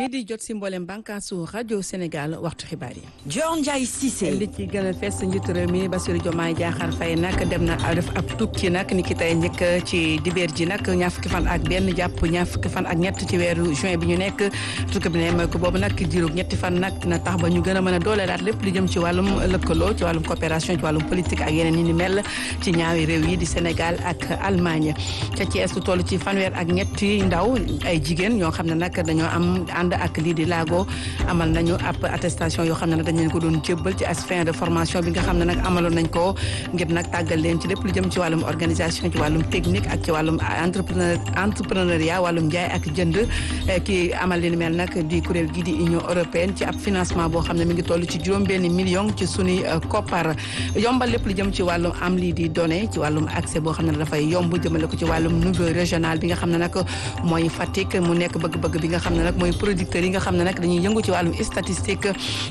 mii di jot si mboolem bànkaasu rajo Sénégal waxtu xibaar yi. Dior Ndiaye Cissé. li ci gën a fees njiitu réew mi Bassirou Diomaye Diakhar Faye nag dem na def ab tukki nag ni ki tey njëkk ci dibeer ji nag ñaar fukki fan ak benn jàpp ñaar fukki fan ak ñett ci weeru juin bi ñu nekk tukki bi ne mooy ko boobu nag diiru ñetti fan nag na tax ba ñu gën a mën a dooleelaat lépp lu jëm ci wàllum lëkkaloo ci wàllum coopération ci wàllum politique ak yeneen yi ni mel ci ñaawi réew yi di Sénégal ak Allemagne ca Thiès lu toll ci fanweer ak ñetti ndaw ay jigéen ñoo xam ne nag dañoo am ànd ak lii di laago amal nañu ab attestation yoo xam ne nag dañ leen ko doon jébbal ci as fin de formation bi nga xam ne nag amaloon nañ ko ngir nag tàggal leen ci lépp lu jëm ci wàllum organisation ci wàllum technique ak ci wàllum entrepreneur entrepreneuriat wàllum njaay ak jënd ki amal li ni mel nag di kuréel gi di Union européenne ci ab financement boo xam ne mi ngi toll ci juróom benn million ci sunuy koppar yombal lépp lu jëm ci wàllum am lii di données ci wàllum accès boo xam ne dafay yomb jëmale ko ci wàllum niveau régional bi nga xam ne nag mooy Fatick mu nekk bëgg-bëgg bi nga xam ne nag mooy producteurs yi nga xam ne nag dañuy yëngu ci wàllum statistique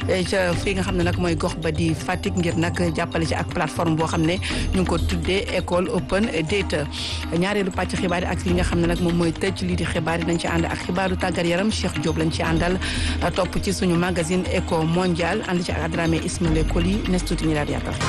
ca fii nga xam ne nag mooy gox ba di Fatick ngir nag jàppale ci ak plateforme boo xam ne ñu ngi ko tuddee école open data ñaareelu pàcc xibaar yi ak li nga xam ne nag moom mooy tëj lii di xibaar yi dañ ci ànd ak xibaaru tàggat yaram Cheikh Diop lañ ci àndal topp ci suñu magazine éco mondial ànd ci ak Adramé Ismaël Koli nes tuuti ñu daal di yaatal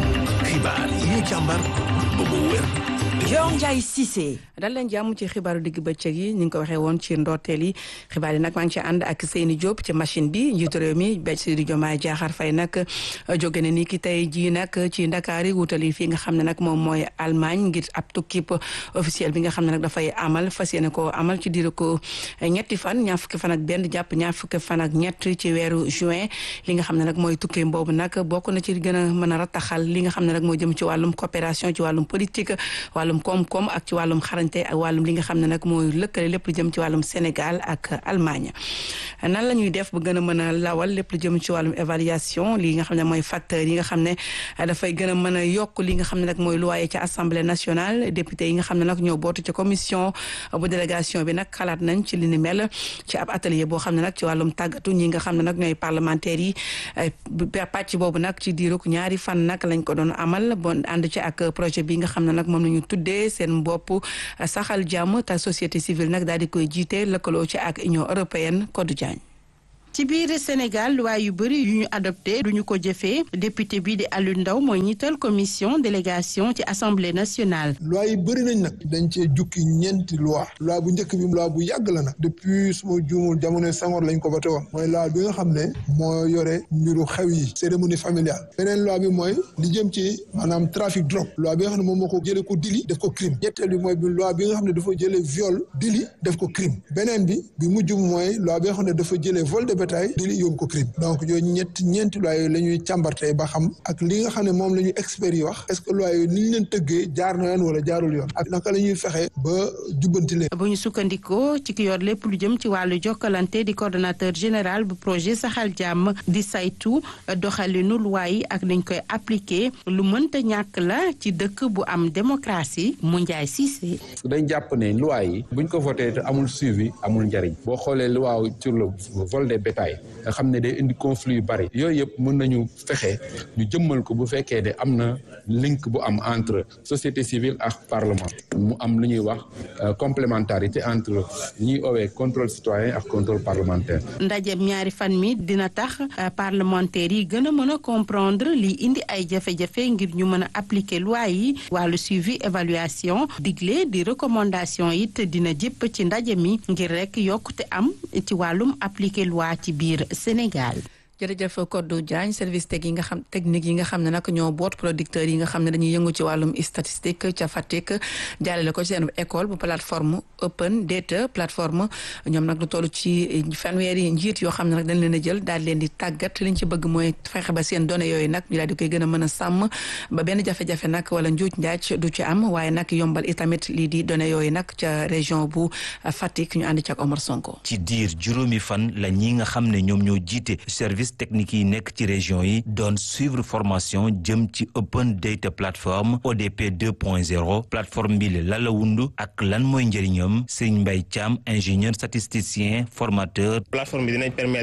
xibaar yi ñu càmbar ba mu wér Dior Ndiaye Cissé. dal leen jàmm ci xibaaru digg bëccëg yi ni nga ko waxee woon ci ndorteel yi xibaar yi nag maa ngi ci ànd ak Seyni Diop ci machine bi njiitu réew mi Bassirou Diomaye Diakhar Faye nag jóge na ni ki tey jii nag ci Ndakaar yi wutali fii nga xam ne nag moom mooy Allemagne ngir ab tukkib officiel bi nga xam ne nag dafay amal fas yéene ko amal ci diiru ko ñetti fan ñaar fukki fan ak benn jàpp ñaar fukki fan ak ñett ci weeru juin li nga xam ne nag mooy tukki boobu nag bokk na ci gën a mën a rattaxal li nga xam ne nag moo jëm ci wàllum coopération ci wàllum politique wàllum koom-koom ak ci wàllum xarañte ak wàllum li nga xam ne nag mooy lëkkale lépp lu jëm ci wàllum Sénégal ak Allemagne nan la ñuy def ba gën a mën a lawal lépp lu jëm ci wàllum évaluation li nga xam ne mooy facteurs yi nga xam ne dafay gën a mën a yokk li nga xam ne nag mooy luwaaye ci assemblée nationale député yi nga xam ne nag ñoo bootu ci commission bu délégation bi nag xalaat nañ ci li ni mel ci ab atelier boo xam ne nag ci wàllum tàggatu ñi nga xam ne nag ñooy parlementaires yi pàcc boobu nag ci diirug ñaari fan nag lañ ko doon amal bon ànd ci ak projet bi nga xam ne nag moom la ñu tuddee seen bopp saxal jàmm te société civile nag daal di koy jiite lëkkaloo ci ak Union européenne Codou Diagne ci biir Sénégal loi yu bëri yu ñu adopté duñu ko jëfee député bi di Aliou Ndao mooy ñiital commission délégation ci assemblée nationale. loi yi bëri nañ nag dañ cee jukki ñeenti loi loi bu njëkk bi loi bu yàgg la nag depuis suma juumul jamono Senghor lañ ko voté woon mooy loi bi nga xam ne moo yore mbiru xew yi cérémonie familiale beneen loi bi mooy li jëm ci maanaam trafic drogue loi bi nga xam ne moom moo ko jëlee ko délit def ko crime ñetteel bi mooy bi loi bi nga xam ne dafa jëlee viol délit def ko crime beneen bi bi mujj mooy loi bi nga xam ne dafa jëlee vol de bétail délit yóbbu ko crime donc yooyu ñett ñeenti loi yooyu la ñuy càmbartee ba xam ak li nga xam ne moom la ñu experts yi wax est-ce que loi yooyu ni ñu leen tëggee jaar na yoon wala jaarul yoon ak naka la ñuy fexe ba jubbanti leen bu ñu sukkandikoo ci ki yor lépp lu jëm ci wàllu jokkalante di coordonnateur général bu projet saxal jàmm di saytu doxalinu loi yi ak dañ koy appliquer lu mënta ñàkk la ci dëkk bu am démocratie mu njaay Cissé. dañ jàpp ne loi yi buñ ko voté te amul suivi amul njariñ boo xoolee loi sur le vol des bétail nga xam ne day indi conflit yu bari yooyu yëpp mën nañu fexe ñu jëmmal ko bu fekkee ne am na link bu am entre société civile ak parlement mu am lu ñuy wax complémentarité entre li ñuy owee contrôle citoyen ak contrôle parlementaire. ndajeem ñaari fan mi dina tax parlementaires yi gën a mën a comprendre li indi ay jafe-jafe ngir ñu mën a appliquer loi yi wàllu suivi évaluation digle di recommandation it dina jëpp ci ndaje mi ngir rek yokkute am ci wàllum appliquer loi ci biir Sénégal. jërëjëf Codou Diagne service teg yi nga xam technique yi nga xam ne nag ñoo boot producteurs yi nga xam ne dañuy yëngu ci wàllum statistique ca Fatick jàllale ko ci seen école bu plateforme open data plateforme ñoom nag lu toll ci fanweeri njiit yoo xam ne nag dañ leen a jël daal leen di tàggat liñ ci bëgg mooy fexe ba seen données yooyu nag ñu daal di koy gën a mën a sàmm ba benn jafe-jafe nag wala njuuj njaaj du ci am waaye nag yombal itamit lii di données yooyu nag ca région bu Fatick ñu ànd ci ak Omar Sonko. ci diir juróomi fan la ñi nga xam ne ñoom ñoo jiite service technique yi nekk ci région yi doon suivre formation jëm ci open data plateforme ODP 2.0 plateforme bi la la wundu ak lan mooy njëriñam Serigne Mbaye Thiam ingénieur statisticien formateur plateforme bi dinañ permettre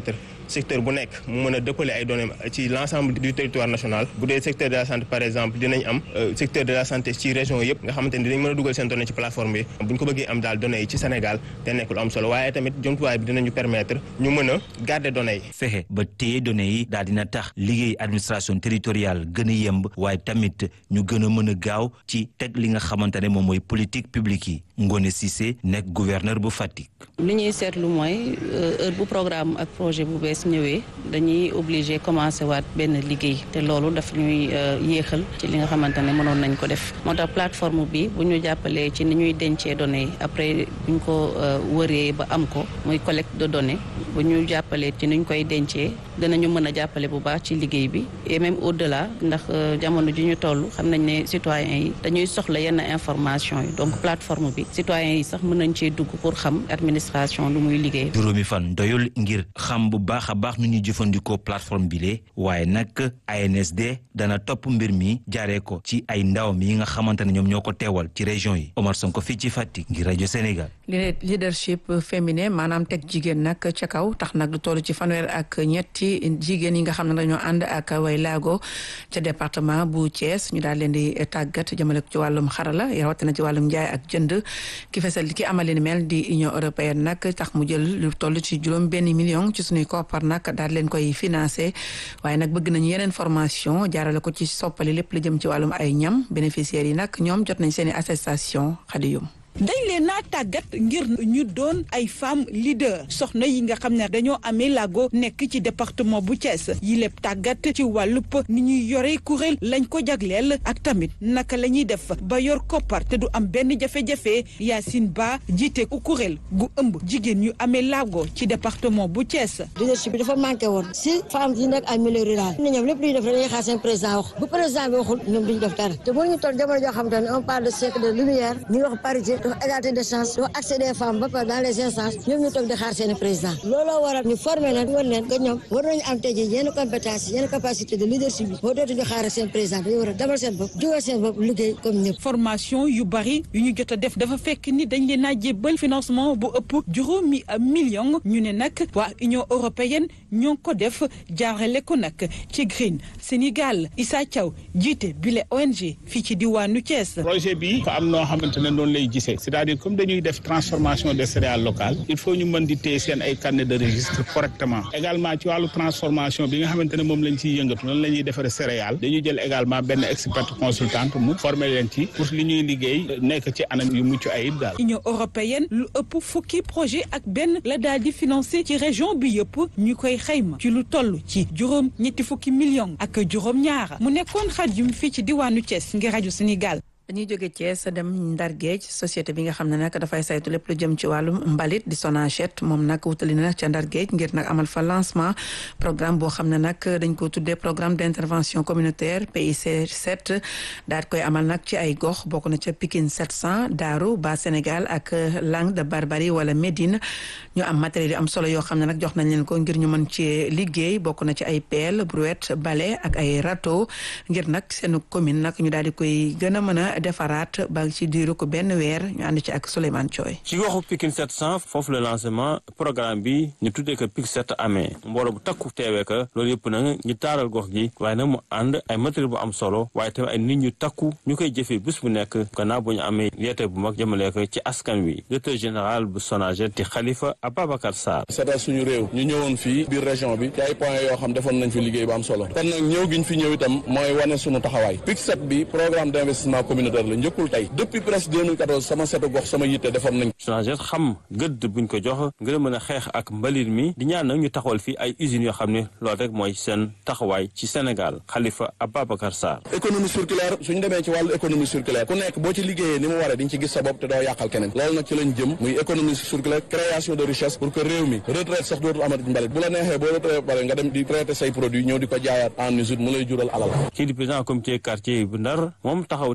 secteur bu nekk mu mën a dëppale ay données ci l'ensemble du territoire national bu dee secteur de la santé par exemple dinañ am secteur de la santé ci région yëpp nga xamante ni dinañ mën a dugal seen données ci plateforme bi bu ñu ko bëggee am daal données yi ci Sénégal te nekk lu am solo waaye tamit jumtuwaay bi dinañu permettre ñu mën a garder données yi. fexe ba téye données yi daal dina tax liggéey administration territoriale gën a yemb waaye tamit ñu gën a mën a gaaw ci teg li nga xamante ne moom mooy politique publique yi Ngone Cissé nekk gouverneur bu Fatick. li ñuy seetlu mooy heure bu programme ak projet bu bees ñëwee dañuy obligé commencé waat benn liggéey te loolu daf ñuy yéexal ci li nga xamante ne mënoon nañ ko def moo tax plateforme bi bu ñu jàppalee ci ni ñuy dencee données yi après bu ñu ko wëree ba am ko muy collecte de données bu ñu jàppalee ci ni ñu koy dencee danañu mën a jàppale bu baax ci liggéey bi et même au delà ndax jamono ji ñu toll xam nañ ne citoyens yi dañuy soxla yenn information yi donc plateforme bi citoyens yi sax mën nañ cee dugg pour xam administration lu muy liggéey. juróomi fan doyul ngir xam bu baax a baax nu ñuy jëfandikoo plateforme bi le waaye nag ANSD dana topp mbir mi jaaree ko ci ay ndawam yi nga xamante ne ñoom ñoo ko teewal ci région yi Omar Sonko fii ci Fatick ngir rajo Sénégal. leadership féminin maanaam teg jigéen nag ca kaw tax nag lu toll ci fanweer ak ñetti jigéen yi nga xam ne dañoo ànd ak way laago ca département bu Thiès ñu daal leen di tàggat jëmale ko ci wàllum xarala rawatina ci wàllum njaay ak jënd ki fesal ki amali ni mel di Union européenne nag tax mu jël lu toll ci juróom benn million ci suñuy koppar nag daal leen koy financé waaye nag bëgg nañu yeneen formation jaarale ko ci soppali lépp lu jëm ci wàllum ay ñam bénéficiaires yi nag ñoom jot nañ seen i attestation xadiyum dañ leen naa tàggat ngir ñu doon ay femmes leader soxna yi nga xam ne dañoo amee laago nekk ci département bu Thiès yi lépp tàggat ci wàllub ni ñuy yore kuréel lañ ko jagleel ak tamit naka la ñuy def ba yor koppar te du am benn jafe-jafe Yacine Ba jiite ku kuréel gu ëmb jigéen ñu amee laago ci département bu Thiès. leadership bi dafa manqué woon si femmes yi nekk ay milieu rural ne ñoom lépp lu ñu def dañuy xaar seen président wax bu président bi waxul ñoom duñu def dara te mënuñu toll jamono joo xam te ne on parle de siècle de lumière ñu wax parité dafa égalité de chance dafa accès des femmes ba pare dans les instances ñoom ñu toog di xaar seen président looloo waral ñu formé leen wan leen que ñoom war nañu am tey jii yenn compétence yenn capacité de leadership bi boo dootuñu xaar seen président dañu war a demal seen bopp jógal seen bopp liggéey comme ñëpp formation yu bari yu ñu jot a def dafa fekk ni dañ leen a jébbal financement bu ëpp juróomi million ñu ne nag waa Union européenne ñoo ko def jaarale ko nag ci Green Sénégal Issa Thiaw jiite bile ONG fii ci diwaanu Thiès. projet bi fa am noo xamante ne noonu lay gisee c'est-à-dire comme dañuy def transformation des céréales locales il faut ñu mën di téye seen ay carnet de registre correctement également ci wàllu transformation bi nga xamante ne moom lañ ciy yëngatu noonu la ñuy defaree céréales dañuy jël également benn expert consultante mu former leen ci pour li ñuy liggéey nekk ci anam yu mucc ayib daal. Union européenne lu ëpp fukki projet ak benn la daal di financé ci région bi yëpp ñu koy xayma ci lu toll ci juróom ñetti fukki millions ak juróom ñaara mu nekkoon xaj yu fii ci diwaanu Thiès ngir rajo Sénégal. dañuy jóge Thiès dem Ndar Géej société bi nga xam ne nag dafay saytu lépp lu jëm ci wàllum mbalit di Sonachet moom nag wutali na ca Ndar Géej ngir nag amal fa lancement programme boo xam ne nag dañ ko tuddee programme d' intervention communautaire PIC 7 daal koy amal nag ci ay gox bokk na ca Pikine 700 Daaru ba Sénégal ak Langue de Barbarie wala Médine ñu am matériel yu am solo yoo xam ne nag jox nañ leen ko ngir ñu mën ci liggéey bokk na ci ay pelle brouette balai ak ay râteau ngir nag seen commune nag ñu daal di koy gën a mën a defaraat ba ci diiru ko benn weer ñu ànd ci ak Souleymane Thioy ci goxu Pikine 700 foofu le lancement programme bi ñu tuddee ko PIC 7 amee mbooloo bu takku teewee ko loolu yëpp nag ñu taaral gox gi waaye nag mu ànd ay matériel bu am solo waaye tamit ay nit ñu takku ñu koy jëfee bés bu nekk gannaaw bu ñu amee yeete bu mag jëmale ko ci askan wi directeur général bu Sonaged di Khalifa Ababacar Sarr seetal suñu réew ñu ñëwoon fii biir région bi ci ay points yoo xam defoon nañ fi liggéey bu am solo kon nag ñëw giñ fi ñëw itam mooy wane suñu taxawaay PIC 7 bi programme d' investissement communautaire la njëkkul tey depuis presque 2014 sama setu gox sama yitte defoon nañ Sonaged xam gëdd buñ ko jox ngir mën a xeex ak mbalit mi di ñaan nag ñu taxawal fii ay usines yoo xam ne loolu rek mooy seen taxawaay ci Sénégal Khalifa Ababacar Sarr économie circulaire suñu demee ci wàllu économie circulaire ku nekk boo ci liggéeyee ni mu waree di nga ci gis sa bopp te doo yàqal keneen loolu nag ci lañ jëm muy économie circulaire création de richesse pour que réew mi retraite sax dootul amati mbalit bu la neexee boo retraite pare nga dem di traité say produit ñëw di ko jaayaat en usine mu lay jural alal kii di président comité quartier bu Ndar moom taxaw temm ne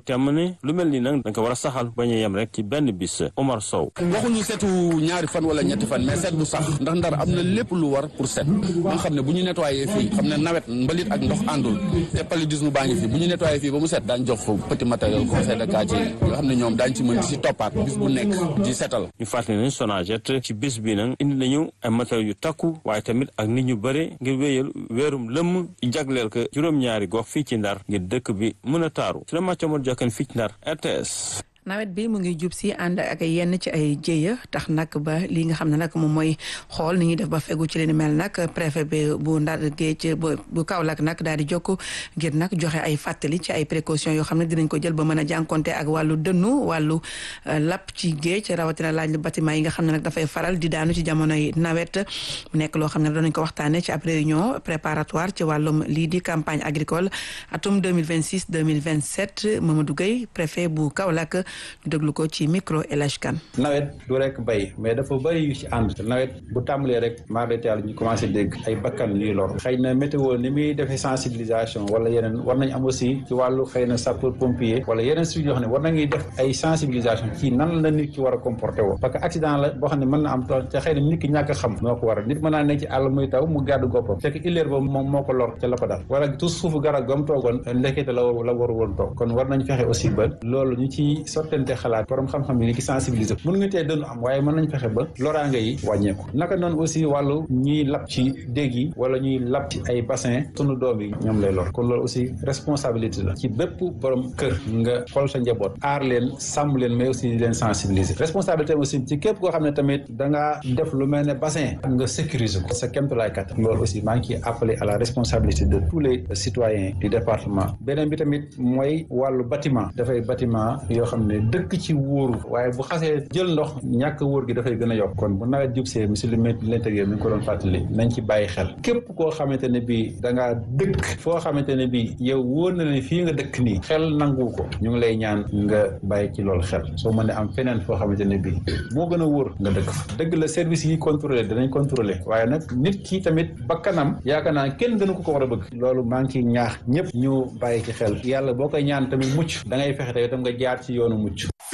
ne lu mel ni nag da nga ko war a saxal bañ a yem rek ci benn bis Omar Sow waxuñu setu ñaari fan wala ñetti fan mais set bu sax ndax ndar am na lépp lu war pour set ba nga xam ne bu ñu nettoyé fii xam ne nawet mbalit ak ndox àndul te paludisme baa ngi fii bu ñu nettoyé fii ba mu set daañ jox petit matériel conseil de quartier yi yoo xam ne ñoom daañ ci mën di si toppaat bis bu nekk di setal ñu fàttali ne Sonaget ci bis bi nag indi nañu ay matériel yu takku waaye tamit ak nit ñu bëre ngir wéyal weerum lëmm jagleel ko juróom-ñaari gox fii ci ndar ngir dëkk bi mën a taaru su la màccamoon jokkan fii ci ndar RTS nawet bi mu ngi jub si ànd ak yenn ci ay jéeya tax nag ba li nga xam ne nag moom mooy xool ni ñuy def ba fegu ci li ni mel nag préfet bi bu ndar géej bu Kaolack nag daal di jokk ngir nag joxe ay fàttali ci ay précautions yoo xam ne dinañ ko jël ba mën a jànkonte ak wàllu dënnu wàllu lapp ci géej rawatina laaj bâtiment yi nga xam ne nag dafay faral di daanu ci jamonoy nawet mu nekk loo xam ne danañ ko waxtaanee ci ab réunion préparatoire ci wàllum lii di campagne agricole atum 2026 2027 Mamadou Gueye préfet bu Kaolack ñu déglu ko ci micro El Hadj Kane nawet du rek bay mais dafa bëri yu ci ànd nawet bu tàmbalee rek maar de taal ñu commencé dégg ay bakkan ñuy lor xëy na météo ni muy defee sensibilisation wala yeneen war nañ am aussi ci wàllu xëy na sapeur pompier wala yeneen suñu yoo xam ne war nañuy def ay sensibilisation ci nan la nit ki war a comporté woo parce que accident la boo xam ne mën na am te xëy na nit ki ñàkk a xam moo ko waral nit mën naa nekk ci àll muy taw mu gàddu goppam fekk illeer ba moom moo ko lor ca la ko dal wala tout suufu garab gam toogoon ndekete la la waru woon toog kon war nañ fexe aussi ba loolu ñu ci sottante xalaat borom xam-xam yi ni ki sensibiliser mën nga tee dënnu am waaye mën nañ fexe ba loraange yi wàññeeku naka noonu aussi wàllu ñuy lap ci déeg yi wala ñuy lap ci ay bassin sunu doom yi ñoom lay lor kon loolu aussi responsabilité la ci bépp borom kër nga xool sa njaboot aar leen sàmm leen mais aussi di leen sensibiliser responsabilité aussi ci képp koo xam ne tamit da ngaa def lu mel ne bassin nga sécuriser ko sa kémtulaay kat loolu aussi maa ngi ciy appelé à la responsabilité de tous les citoyens du département beneen bi tamit mooy wàllu bâtiment dafay bâtiment yoo xam ne dëkk ci wóoru waaye bu xasee jël ndox ñàkk wóor gi dafay gën a yokk kon bu nawet jub see monsieur le ministre de l'intérieur mi ngi ko doon fàttali nañ ci bàyyi xel képp koo xamante ne bii da ngaa dëkk foo xamante ne bii yow wóor na ne fii nga dëkk nii xel nangu ko ñu ngi lay ñaan nga bàyyi ci loolu xel soo mën a am feneen foo xamante ne bii moo gën a wóor nga dëkk fa dëgg la service yi contrôlé danañ contrôlé waaye nag nit ki tamit bakkanam yaakaar naa kenn gënu ko ko war a bëgg loolu maa ngi ciy ñaax ñëpp ñu bàyyi ci xel yàlla boo koy ñaan tamit mucc da ngay fexe tamit tam nga jaar ci yoonu mucc